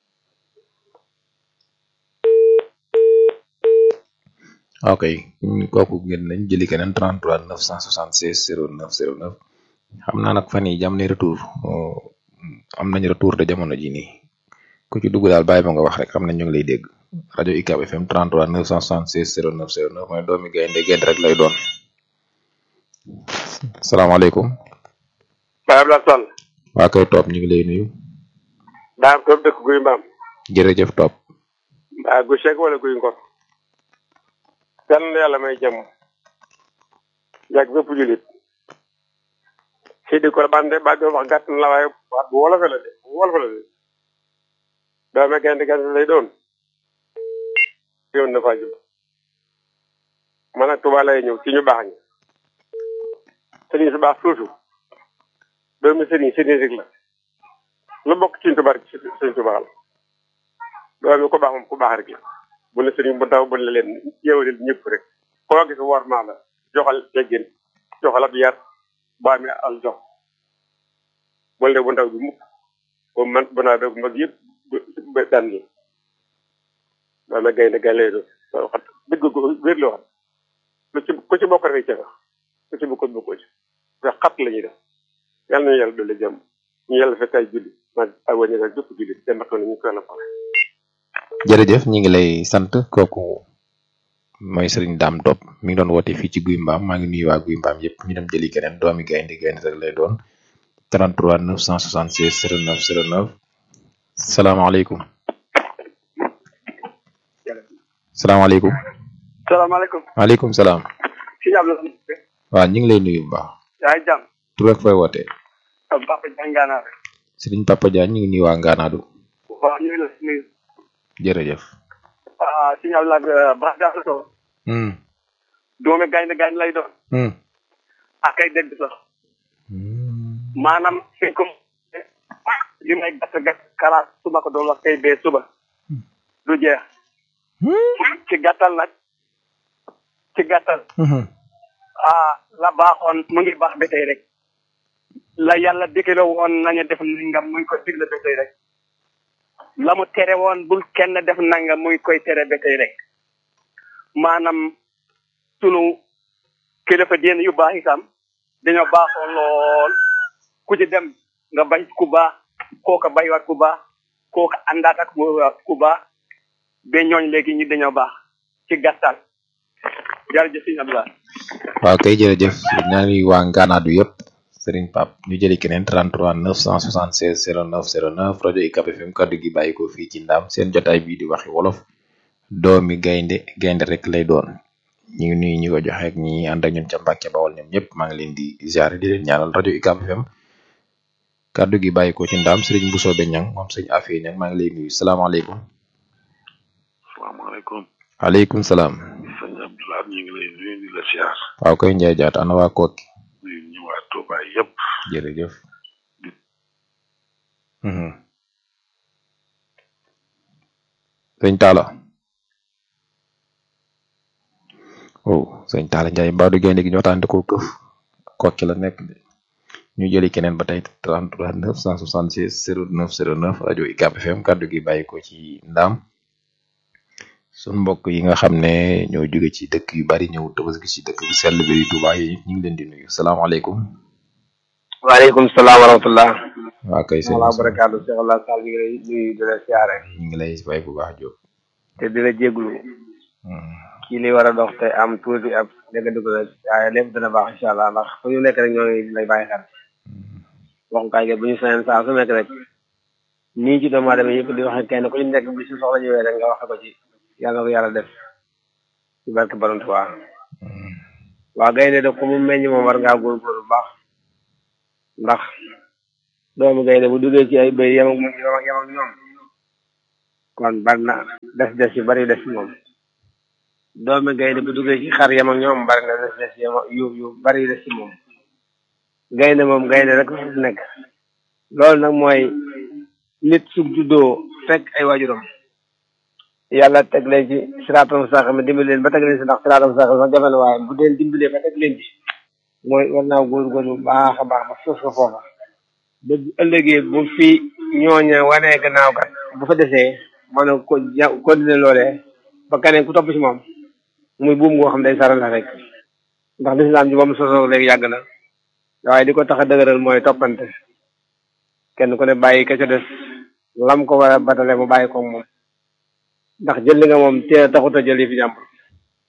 ok kooku ngeen nañ jëli keneen 33 976 09 09 xam naa nag fan yi jam ne retour am nañ retour de jamono ji nii ku ci dugg daal bàyyi ma nga wax rek xam nañ ñu ngi lay dégg rajo UCAB FM 33 976 09 09 mooy doomi gaynde gaynde rek lay doon salaamaaleykum Baye Abdoulaye Sall waa kay topp ñu ngi lay nuyu daam toog dëkk guy mbaam jërëjëf topp mbaa gu Cheikh wala guy ngor kenn yàlla may jàmm yàgg bépp julit fii di ko bande ba doon wax gàtt na la waaye waat bu wolofe la de bu wolofe la de doome gaynde gaynde lay doon yoon na faa jub man nag Tuubaa lay ñëw ci ñu baax ñi sëriñ su baax suusu doomi sëriñ sëriñ rek la lu bokk ci Tuubaa rek sëriñ Tuubaa la doomi ko baax moom ku baax rek la bu ne sëriñ bu ndaw bu ne leen yeewalil ñëpp rek koo gis war maa la joxal teggin joxal ab yar baa mi al jox bul ne bu ndaw bi mukk bu man bu naa bu mag yëpp ba daan la doome gaynde gaynde lay doon waxat dëgg ko wér la wax lu ci ku ci bokk rek ca nga ku ci bokkul bokkoo ci ndax xat la ñuy def yàlla nañu yàlla dolli jàmm ñu yàlla fekk ay julli ma ay wàññi ak jëpp julli te mbakk na ñu ko yàlla pare jërëjëf ñi ngi lay sant kooku mooy sëriñ daam topp mi ngi doon woote fii ci guy mbaam maa ngi nuyu waa guy mbaam yëpp ñu dem jëli keneen doomi gaynde gaynde rek lay doon 33 976 09 09 salaamaaleykum salaamaaleykum salaamaaleykum maaleykum salaam si yàlla waaw ñu ngi lay nuyu bu baax yaa ngi jàmm tur ak fooy wootee am papa jàngaanaar sëriñ papa Diagne ñu ngi nuyu waa ngaanaadu waaw ñu ngi la nuyu jërëjëf ah si yàlla baax daa la soo hmm doomi gaynde gaynde lay doon hmm ak ay dégg sax maanaam fi ko li may gàtt gàtt kalaas su ma ko doon wax tey bee suba du jeex ci gàttal nag ci gàttal ah la baaxoon mu ngi baax ba tey rek la yàlla digle woon nañu def nangam muy koy digle ba tey rek la mu tere woon bul kenn def nangam muy koy tere ba tey rek maanaam sunu kilifa diine yu baax itam dañoo baaxoon lool ku ci dem nga bañ ku baax kooka baywaat ku baax kooka àndaat ak ku baax ba ñooñ léegi ñi dañoo baax ci gàttal jërëjëf sëñ Abdoulaye waaw kay jërëjëf ñaa ngi waa ngaanaadu yëpp sëriñ pap ñu jëli keneen 33 976 09 09 rajo UCAB FM kaddu gi bàyyi ko fii ci ndaam seen jotaay bii di waxi wolof doomi gaynde gaynde rek lay doon ñu ngi nuyu ñi ko joxe ak ñi ànd ak ñun ca Mbàkke Bawol ñoom ñëpp maa ngi leen di ziare di leen ñaanal rajo UCAB FM kaddu gi bàyyi ko ci ndaam sëriñ Mbusoobe Ñang moom sëñ Afee Ñang maa ngi lay nuyu salaamaaleykum salaamaaleykum waaleykum salaam sëñ Abdoulaye ñu ngi lay nuyu di la siyaar waaw koy njaay jaat ana waa kooki nuyu ñu waa Touba yëpp jërëjëf mhm sëñ Talla oh sëñ Talla Njaay mbaa du gaynde gi ñu waxtaan ko këf kooki la nekk de ñu jëli keneen ba tey 33 966 09 09 rajo UCAB FM kaddu gi bàyyi ko ci ndaam sun mbokk yi nga xam ne ñoo jóge ci dëkk yu bari ñëw tabaski ci dëkk bu sell bi di Touba yi ñu ngi leen di nuyu salaamaaleykum waaleykum salaam wa rahmatullah waa kay sëñ wala barakaatu Cheikh Allah Sall ñu ngi lay nuyu di la siyaare ñu ngi lay fay bu baax Diop te di la jéglu kii li war a dox te am tuuti ab dégg dugg la waaye lépp dina baax incha allah ndax fu ñu nekk rek ñoo ngi lay bàyyi xel waxukaay ge bu ñu sañoon saa su nekk rek nii ci doomu aadama yëpp di wax kenn ku ñu nekk bi si soxla ñëwee rek nga waxe ko ci yàlla na ko yàlla def ci barke Borom Tuubaa waa gaynde de ku mu meññ moom war ngaa góorgóorlu bu baax ndax doomu gaynde bu duggee ci ay béy yem ak moom yem ak yem ak ñoom kon bari na des des yu bari des ci moom doomu gaynde bu duggee ci xar yem ak ñoom bari na des des yu yu bari des ci moom gaynde moom gaynde rek la fi nekk loolu nag mooy nit su juddoo fekk ay waajuram yàlla teg leen ci siraatam sax mi dimbali leen ba teg leen ci ndax siraatam sax sax jafe na waaye bu leen dimbalee ba teg leen ci mooy war naa góorgóorlu baax a baax ba suuf ko foofa ba bu ëllëgee bu fi ñooña wanee gannaaw kat bu fa desee mën a ko ja continuer loolee ba keneen ku topp ci moom muy buum goo xam day saral la rek ndax lislaam ji ba mu sosoo léegi yàgg na waaye di ko tax a dëgëral mooy toppante kenn ku ne bàyyi ka ca des lam ko war a batale mu bàyyi ko moom ndax jël li nga moom tee taxut a jël yi fi jàmbur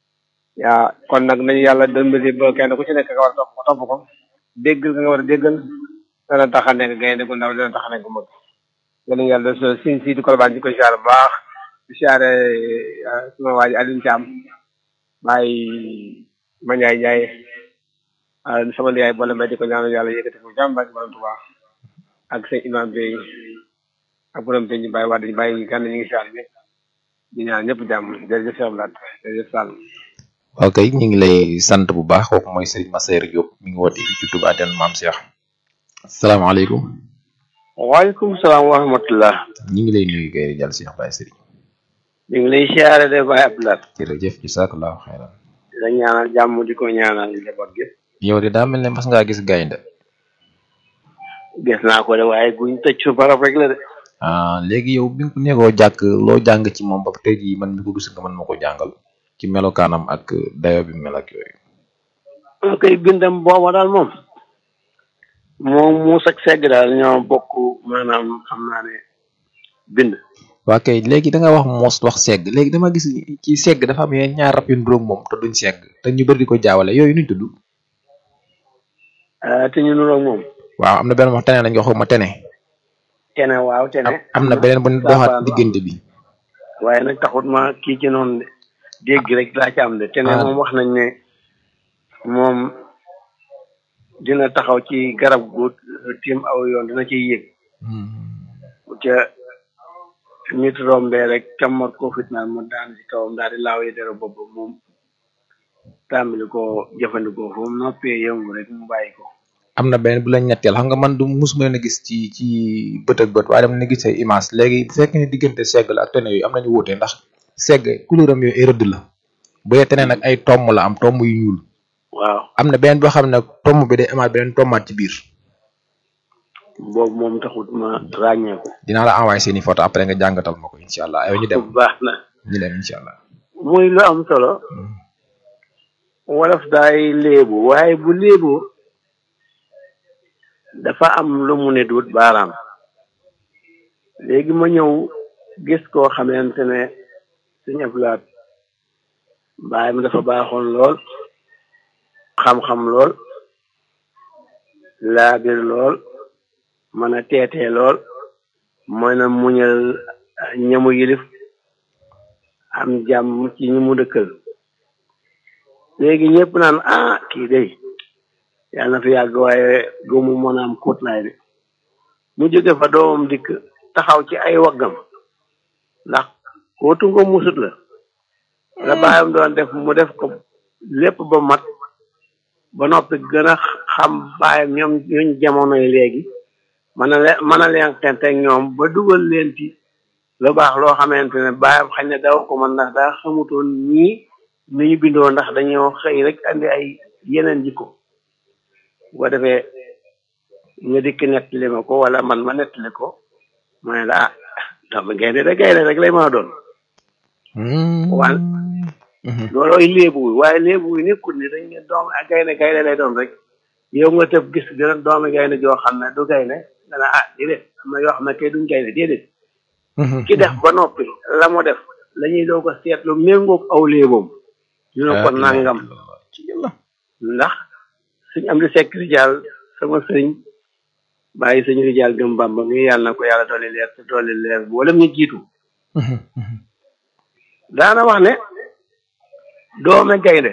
yaa kon nag nañu yàlla dimbali ba kenn ku ci nekk nga war a topp ko topp ko déggal nga war a déggal dana tax a nekk gaynde gu ndaw dana tax a nekk mag yàlla yàlla so sin si di kolbaan di ko siyaare bu baax di siyaare suma waa ji Alioune Thiam bàyyi ma Ndiaye Ndiaye sama yaay boole mbay di ko ñaanal yàlla yëkkati ko jàmm barke borom Tuubaa ak sëñ imam bi ak borom te ñu bàyyi waa dañu bàyyi gànn ñu ngi siyaare ñëpp di ñaan ñëpp jàmm jërëjëf Cheikh Blat jërëjëf Sall ok ñu ngi lay sant bu baax kooku mooy Serigne Massayer Diop mi ngi woote ci Touba Ten Maam Cheikh salaamaaleykum waaleykum salaam wa rahmatullah ñu ngi lay nuyu kay jàll Cheikh Baye Serigne ñu ngi lay siyaare de Baye Abdoulaye jërëjëf jazakallahu xayran di la ñaanal jàmm di ko ñaanal njaboot gi yow de daa mel ne mas ngaa gis gaynde gis naa ko de waaye guñ tëj su barab rek la de ah léegi yow bi nga ko nekkoo jàkk loo jàng ci moom ba tey jii man mi ko gis nga man ma ko jàngal ci melokaanam ak dayo bi mel ak yooyu moo koy bindam booba daal moom moom muus ak segg daal ñoo bokk maanaam xam naa ne bind waa kay léegi da nga wax moos wax segg léegi dama gis ci segg dafa am yeneen ñaar rab yu nduróog moom te duñ segg te ñu bëri di ko jaawale yooyu nuñ tudd te ñu nuroog moom waaw am na benn wax tene lañ ko xaw ma tene tene waaw tene am na beneen bu doxaat diggante bi waaye nag taxut ma kii ci noonu de dégg rek laa ci am de tene moom wax nañ ne moom dina taxaw ci garab gu tiim aw yoon dina ciy yéeg ca nit rombee rek cammat ko fitnaal mu daan ci kawam daal di laaw yi dara bopp moom tàmbali ko jëfandikoo fu mu noppee yëngu rek mu bàyyi ko am na beneen bu la ñetteel xam nga man du musuma leen a gis ci ci bët ak bët waaye dama ne gis ay image léegi bu fekkee ne diggante segg la ak tene yooyu am nañu wuute ndax segg couleur am yooyu ay rëdd la bu dee tene nag ay tomb la am tomb yu ñuul waaw am na beneen boo xam ne tomb bi day amaat beneen tombaat ci biir boobu moom taxut ma ràññee ko dinaa la envoyé seeni photo après nga jàngatal ma ko incha allah yow ñu dem baax na ñu dem incha allah muy lu am solo wolof daay léebu waaye bu léebu dafa am lu mu ne duut baaraam léegi ma ñëw gis koo xamante ne suñu ablaat baay mi dafa baaxoon lool xam-xam lool laabir lool mën a teetee lool mën a muñal ñamu yilif am jàmm ci ñi mu dëkkal léegi ñëpp naan ah kii day yàlla na fi yàgg waaye góomu mën a am kóotlaay de mu jóge fa doomam dikk taxaw ci ay waggam ndax kootu nga musut la la baayam doon def mu def ko lépp ba mat ba noppi gën a xam baayam ñoom ñuñ jamonoy léegi mën a leen mën a leen xenteeg ñoom ba dugal leen ci lu baax loo xamante ne baayam xañ ne daw ko man ndax daa xamutoon ñii ni ñu bindoo ndax dañoo xëy rek andi ay yeneen jikko boo defee nga dikk nettali ma ko wala man ma nettali ko ma ne la ah dama gaynde da gaynde rek lay mën a doon waan loolooy léebu waaye léebu yi nekkul ni dañ ne doom ak gaynde gaynde lay doon rek yow nga tëb gis dina doomi gaynde joo xam ne du gaynde nga ne ah déedéet am na yoo xam ne kay duñ gaynde déedéet ki def ba noppi la mu def la ñuy doo ko seetlu méngoog aw léeboom ñu ne ko nangam ndax suñ am di sekk rijaal sama sëriñ bàyyi sëñ rijaal gëm bamba ngi yàlla na ko yàlla dolli leer te dolli leer boolem ñu jiitu daana wax ne doome gaynde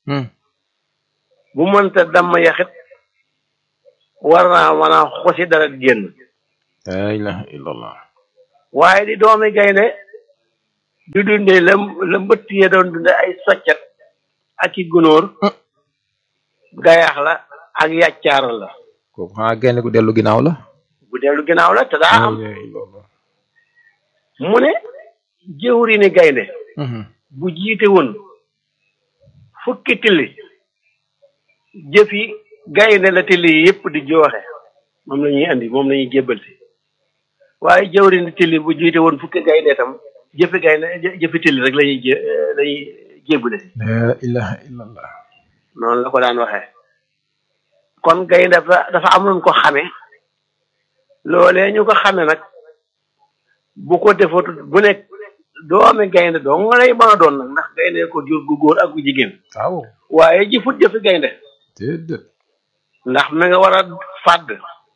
bu mënta damm yaxit war naa mën a xosi dara génn la ilaha illallah waaye di doomi gaynde di dundee la la mbëtt ya doon dunde ay soccet ak i gunóor gayax la ak yàccaar la kooku xanaa gaynde gu dellu ginnaaw la bu dellu ginnaaw la te daa am mu ne jëwri ni gaynde bu jiite woon fukki tilli jëfi gaynde la tilli yi yëpp di jooxe moom la ñuy andi moom la ñuy jébbal si waaye jëwri ni tilli bu jiite woon fukki gaynde tam jëfi gaynde jëfi tilli rek lañuy jé lañuy jébbale si la ilaha illallah noonu la ko daan waxee kon gaynde dafa dafa am luñ ko xame loolee ñu ko xame nag bu ko defatut bu nekk doomi gaynde dong lay mën a doon nag ndax gaynde ko jur gu góor ak gu jigéen waaw waaye jëfut jëfi gaynde déedéet ndax mi nga war a fàdd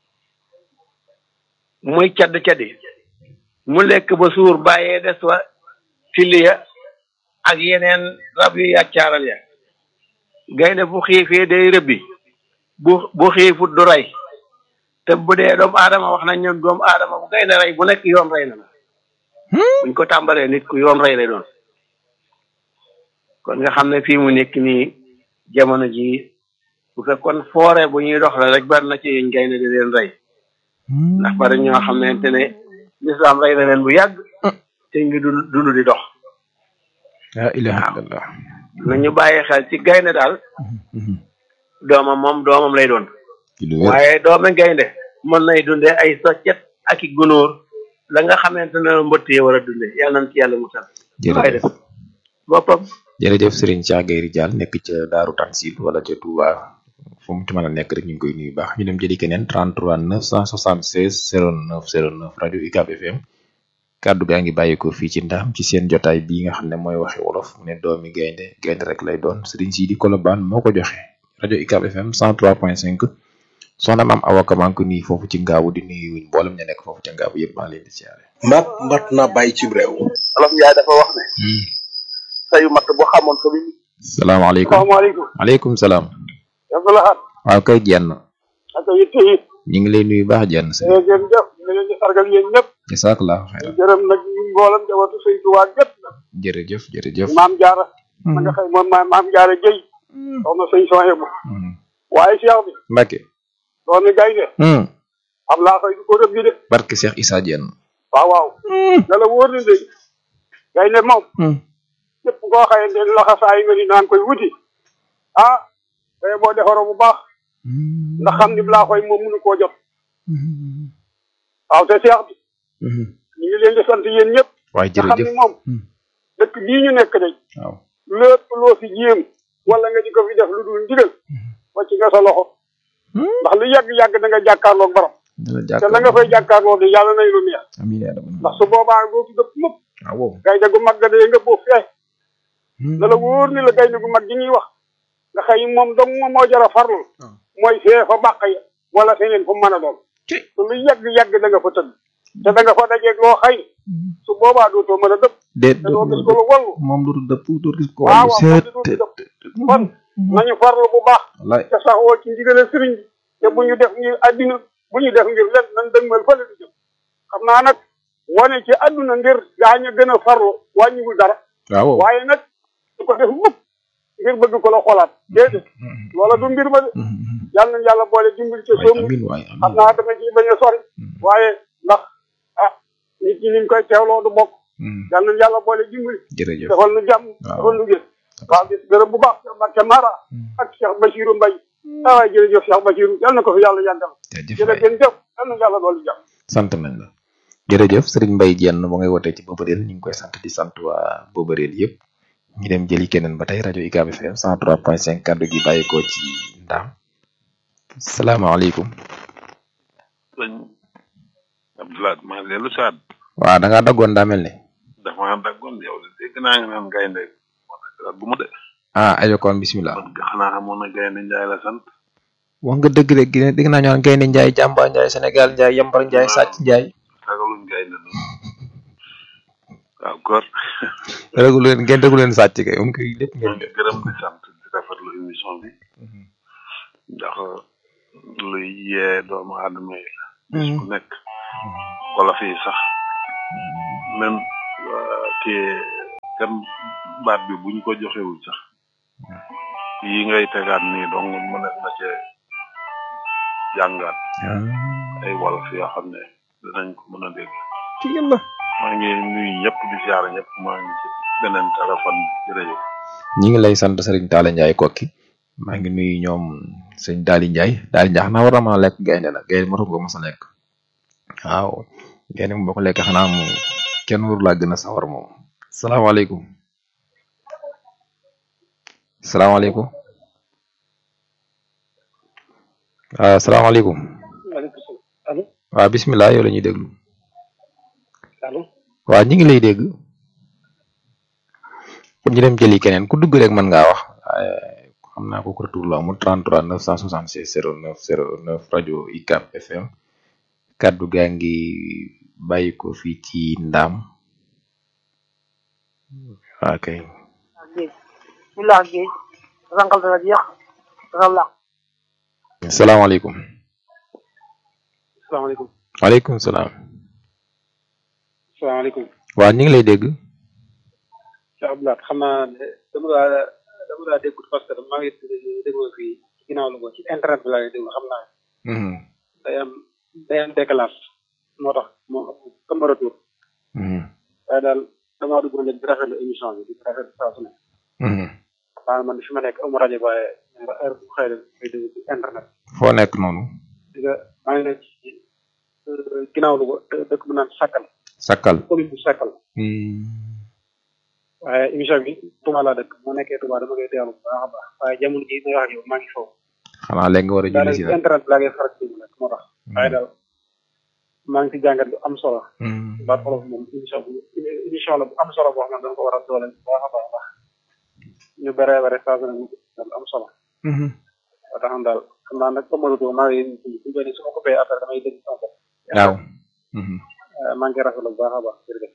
muy cadd caddi mu lekk ba suur bàyyee des wa tiliya ak yeneen rab yu yàccaaral ya gaynde bu xiifee day rëbbi bu bu xiifut du rey te bu dee doomu aadama wax nañ ñoom doomu aadama bu gaynde rey bu nekk yoon rey na la buñ ko tàmbalee nit ku yoon rey lay doon kon nga xam ne fii mu nekk nii jamono ji bu fekkoon foore bu ñuy dox la rek bari na ci yuñ gaynde di leen rey ndax bari ñoo xamante ne lislaam rey na leen bu yàgg te ngi dund dund di dox la ilaha illallah nañu bàyyi xel ci gaynde daal doomam moom doomam lay doon waaye doome gaynde mën nay dunde ay soccet ak i gunóor la nga xamante ne mbëtt yi war a dunde yàlla nañ ci yàlla musal waaye def boppam jërëjëf Serigne Cheikh Gueye Ridial nekk ca Daaru Tansil wala ca Touba fu mu ci mën a nekk rek ñu ngi koy nuyu baax ñu dem jëli keneen 33 976 09 09 rajo UCAB FM kàddu gaa ngi bàyyeekoo fii ci ndaam ci seen jotaay bii nga xam ne mooy waxi wolof mu ne doomi gaynde gaynde rek lay doon Serigne Sidi Kolobane moo ko joxe rajo UCAB FM 103.5 soxna maam Awa Ka maa ngi ko nuyu foofu ci ngaabu di nuyu wuñ mboolem ña nekk foofu ca ngaabu yëpp maa ngi leen di siyaare. mbaat mbat na bàyyi ci réew. Olof Njaay dafa wax ne. sayu matt boo xamoon ko bi. salaamaaleykum salaamaaleykum. maaleykum salaam. Abdoulahat. waaw kay jenn ak yitte yi. ñu ngi lay nuyu baax jenn si. jërëjëf ñu leen di sargal yéen ñëpp. jazakallahu xayran jërëm nag mboolam jawatu sëy Tuubaa gépp nag. jërëjëf jërëjëf. maam jaara. ma nga xëy moom maam maam jaara jëy. soxna sëñ Soyebu. waaye Cheikh bi. Mbacke. doomi gaynde. am laa koy du ko rëbbi de. barke Cheikh Issa Dieng. waaw waaw. da la wóor ne de gaynde moom. képp koo xayante ne loxo saa yi nga ni naan koy wuti. ah day boo defaroo bu baax. ndax xam ni laa koy moom mënu koo jot. waaw te Cheikh bi. ñu ngi leen di sant yéen ñëpp. waaye nga xam jërëjëf ni moom. dëkk bii ñu nekk de. waaw lépp loo fi jéem. wala nga di ko fi def lu dul ndigal. wàcc nga sa loxo. ndax lu yàgg-yàgg da nga jàkkaarloog borom. dana te la nga fay jàkkaarloo de yàlla nay lu neex. amiin yaa rabbi. ndax su boobaa dootu dëpp mukk. waaw gaynde gu mag ga dee nga boof fee. na la wóor ni la gaynde gu mag gi ñuy wax. nga xëy moom dong moom moo jar a farlu. mooy fee fa bàq ya wala feneen fu mu mën a doon. te lu yàgg-yàgg da nga fa tëdd. te da nga fa dajeeg loo xëy. su boobaa dootoo mën a dëpp. déet te doo gis ko lu wallu. moom du dëpp du gis ko waaw wàllu waaw seet moom du dëpp. kon nañu farlu bu baax. wallaay te saxoo ci ndigale sëriñ bi. te bu ñu def ngir àddina bu ñu def ngir len nan dëgmal fële di jëm. xam naa nag wane ci àdduna ngir gaañ a gën a farlu wàññiwul dara. waaw waaye nag du ko def mukk ngir bëgg ko la xoolaat déedéet loola du mbir ma de yàlla nañ yàlla boole dimbali ca soomu amiin waay xam naa dama ci bañ a sori waaye ndax ah nit ñi niñ koy teewloo du bokk yàlla nañ yàlla boole dimbali jërëjëf defal nu jàmm defal nu gën waaw gis gërëm bu baax Cheikh Mbacke Mara ak Cheikh Bachirou Mbaye ah waay jërëjëf Cheikh Bachirou yàlla na ko fi yàlla yàggal jërëjëf jëf yàlla na yàlla boole jàmm sant nañ la jërëjëf Serigne Mbaye Dieng mu ngay wootee ci Bobareel ñu ngi koy sant di sant waa Bobareel yëpp ñu dem jëli keneen ba tey rajo UCAB FM 103.5 kaddu gi bàyyeekoo ci ndaam salaamaaleykum sëñ Abdoulaye maa ngi dellu saat waaw da ngaa daggoon daa mel ni dafa maa daggoon yow de dégg naa nga naan gaynde bu mu de ah ajokoon bismillah xanaa xamoon na gaynde njaay la sant wax nga dëgg de gi- dégg naa ñu naan gaynde njaay jàmba njaay sénégal njaay yambar njaay sàcc njaay ragaluñ gaynde noonu waaw góor regu leen ngeen regu leen sàcc kay um koy lépp ngeen def gërëm di sant di rafetlu émission bi ndax luy yee doomu aadama yi la bis bu nekk wala fii sax même kii kan baat bi buñ ko joxewul sax yi ngay tegaat nii donc mënees na cee jàngaat ay wolof yoo xam ne dinañ ko mën a dégg ci yàlla maa ngi nuyu ñëpp di ziar ñëpp maa ngi ci beneen téléphone bi jërëjëf ñi ngi lay sant Serigne Talla Ndiaye kokki maa ngi nuyu ñoom sëñ Daali Ndiaye Daali Ndiaye xanaa war na mën a lekk gaynde la gaynde matu ko mos a lekk waaw gaynde moom boo ko lekk xanaa moom kenn waru laa gën a sawar moom salaamaaleykum salaamaaleykum waaw salaamaaleykum maaleykum salaam allo waaw bismillah yow la ñuy déglu allo waaw ñi ngi lay dégg kon ñu dem jëli keneen ku dugg rek mën ngaa wax waaye xam naa ko retour la amul 33 966 09 09 rajo UCAB FM kaddu gaa ngi bàyyi ko fii ci ndaam waa kay géej ñu laax géej rangal dana jeex dana laax salaamaaleykum salaamaaleykum waaleykum salaam salaamaaleykum waa ñu ngi lay dégg Cheikh Abdoulaye xam naa ne dama daa dama daa déggut parce que maa ngi déglu fii ci ginnaaw la ko ci internet bi laa lay déglu xam naa day am day am décalage moo tax moo comme retour waaye daal damaa dugg rek di rafetlu émission bi di rafetlu saa su ne waaye man fi ma nekk amu rajo waaye heure bu xëy na may déglu ci internet foo nekk noonu di nga maa ngi nekk ci ginnaaw lu ko dëkk bu naan Sakkal Sakkal commune bu Sakkal waaye émission bi Touba laa dëkk moo nekkee Touba dama koy teewlu bu baax a baax waaye jamono ji may wax ak yow maa ngi foofu xanaa léegi nga war a julli si daal internet bi laa ngay faral di déglu nag moo tax waaye daal maa ngi ci jàngat lu am solo baat olof moom émission bu émission la bu am solo boo xam ne dañ ko war a doole bu baax a baax a baax ñu bare bare saa su ne mu lu am solo ba tax na daal xam naa nag comme retour maa ngi bu bëri su ma ko bayee après damay dégg sama bopp waaw maa ngi koy rafetlu bu baax a baax jërëjëf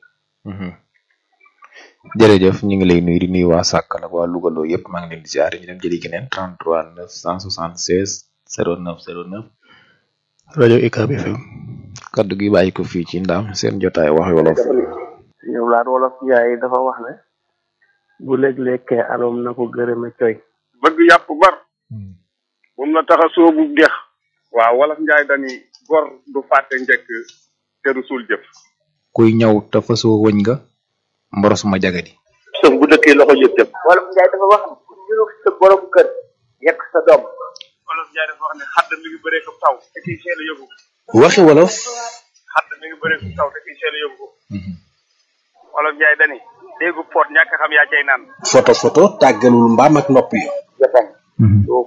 jërëjëf ñu ngi lay nuyu di nuyu waa Sàkkal ak waa Louga loo yëpp maa ngi leen di ziare ñu dem jëli keneen 33 976 09 09 rajo UCAB FM kaddu gi bàyyi ko fii ci ndaam seen jotaay wax wolof. ñoom laat wolof yaay dafa wax ne bu léeg-lekkee aloom na ko gërëme coy bëgg yàpp bar bu mu la tax a soobu dex waaw wolof njaay dani gor du fàtte njëkk te du suul jëf kuy ñëw te fasoo wëñ nga mboros ma jagadi. sëf bu dëkkee loxo jëf jëf wolof njaay dafa wax ne ku niru sa borom kër yekk sa doom wolof njaay dafa wax ne xadd mi ngi bëree ko taw te kiy seel a yóbbu ko waxi wolof xadd mi ngi bëree ko taw te kiy seel a yóbbu ko wolof njaay dani déggu poot ñàkk xam yaa cay naan foto foto tàggalul mbaam ak nopp yi